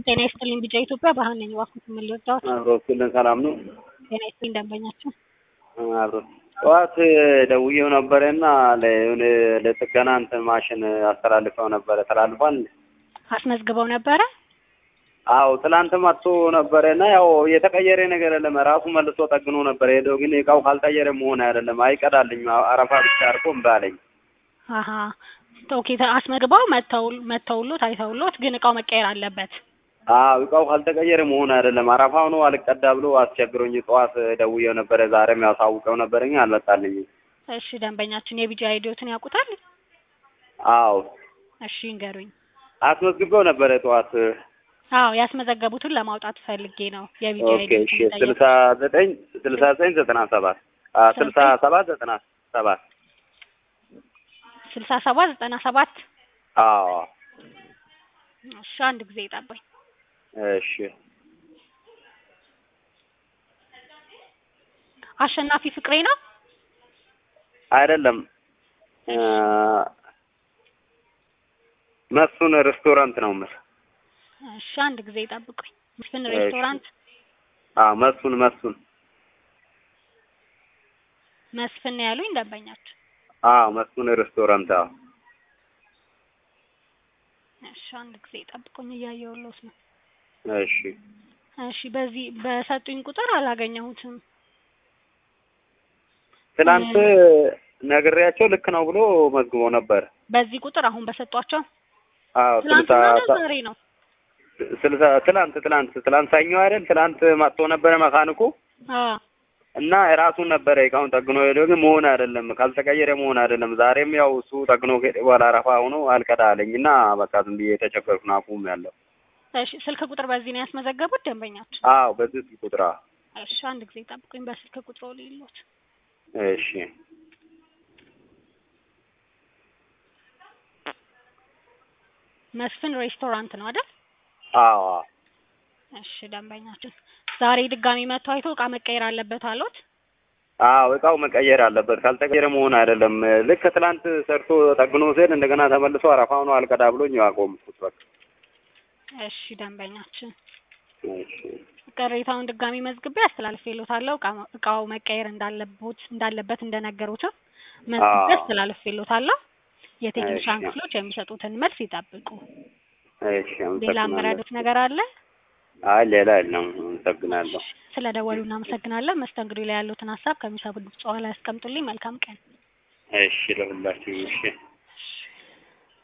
ጤና ይስጥልኝ ቢጫ ኢትዮጵያ ባህል ነኝ እባክዎት ምን ልርዳዎት? አብሮክልን ሰላም ነው? ጤና ይስጥልኝ ደንበኛችን አብሮ ጠዋት ደውዬው ነበረና ለሆነ ለጥገና እንትን ማሽን አስተላልፈው ነበረ ተላልፏል። አስመዝግበው ነበረ? አዎ ትላንት መጥቶ ነበረና ያው የተቀየረ ነገር የለም ራሱ መልሶ ጠግኖ ነበር ሄደው ግን እቃው ካልቀየረ መሆን አይደለም አይቀዳልኝ አረፋ ብቻ አድርጎ እምቢ አለኝ። አሀ ኦኬ አስመዝግበው መተው መተውሎት አይተውሎት ግን እቃው መቀየር አለበት። አዎ እቃው ካልተቀየረ መሆን አይደለም አረፋ ሆኖ አልቀዳ ብሎ አስቸግሮኝ ጠዋት ደውዬው ነበረ ዛሬም ያሳውቀው ነበረኝ አልመጣልኝም። እሺ ደንበኛችን የቢጂ አይዲዎትን ያውቁታል? አዎ እሺ ይንገሩኝ። አስመዝግበው ነበረ ጠዋት አዎ ያስመዘገቡትን ለማውጣት ፈልጌ ነው የቢጂ ኦኬ እሺ ስልሳ ዘጠኝ ስልሳ ዘጠኝ ዘጠና ሰባት ስልሳ ሰባት ዘጠና ሰባት ስልሳ ሰባት ዘጠና ሰባት አዎ እሺ አንድ ጊዜ ይጠባኝ። እሺ አሸናፊ ፍቅሬ ነው? አይደለም መስፍን ሬስቶራንት ነው የምልህ። እሺ አንድ ጊዜ ይጠብቁኝ። መስፍን ሬስቶራንት አዎ መስፍን መስፍን መስፍን ነው ያሉኝ ደንበኛችን። አዎ መስፍን ሬስቶራንት አዎ እሺ አንድ ጊዜ ይጠብቁኝ እያየሁልዎት ነው። እሺ እሺ በዚህ በሰጡኝ ቁጥር አላገኘሁትም። ትናንት ነግሬያቸው ልክ ነው ብሎ መዝግቦ ነበር። በዚህ ቁጥር አሁን በሰጧቸው አዎ ስልሳ ትናንትና ነው ዛሬ ነው? ስልሳ ትላንት ትላንት ትላንት ሰኞ አይደል? ትላንት መጥቶ ነበረ መካኒኩ አዎ እና ራሱን ነበረ እቃውን ጠግኖ ሄዶ ግን መሆን አይደለም ካልተቀየረ መሆን አይደለም። ዛሬም ያው እሱ ጠግኖ ከሄደ በኋላ አረፋ ሆኖ አልቀዳ አለኝ እና በቃ ዝም ብዬ የተቸገርኩ ነው አቁም ያለው። እሺ ስልክ ቁጥር በዚህ ነው ያስመዘገቡት ደንበኛችን? አዎ በዚህ ስልክ ቁጥር አዎ። እሺ አንድ ጊዜ ጠብቁኝ በስልክ ቁጥሩ ልይሎት። እሺ መስፍን ሬስቶራንት ነው አይደል? አዎ አዎ እሺ ደንበኛችን ዛሬ ድጋሚ መጥቶ አይቶ እቃ መቀየር አለበት አሉት? አዎ እቃው መቀየር አለበት ካልተቀየረ መሆን አይደለም። ልክ ትላንት ሰርቶ ጠግኖ ሲሄድ እንደገና ተመልሶ አረፋ ሆኖ አልቀዳ ብሎኝ አቆምኩት በቃ። እሺ ደንበኛችን እሺ ቅሬታውን ድጋሚ መዝግቤ አስተላልፌልዎታለሁ። እቃ- እቃው መቀየር እንዳለቦት እንዳለበት እንደነገሩትም መዝግቤ አዎ። አስተላልፌልዎታለሁ። የቴክኒሻን እሺ። ክፍሎች የሚሰጡትን መልስ ይጠብቁ። እሺ ሌላ አመሰግናለሁ። የምረዱት ነገር አለ? አይ ሌላ የለም። አመሰግናለሁ። ስለ ደወሉ እናመሰግናለን። መስተንግዶ ላይ ያሉትን ሀሳብ ከሚሰሙት በኋላ ያስቀምጡልኝ። መልካም ቀን። እሺ ለሁላችሁ እሺ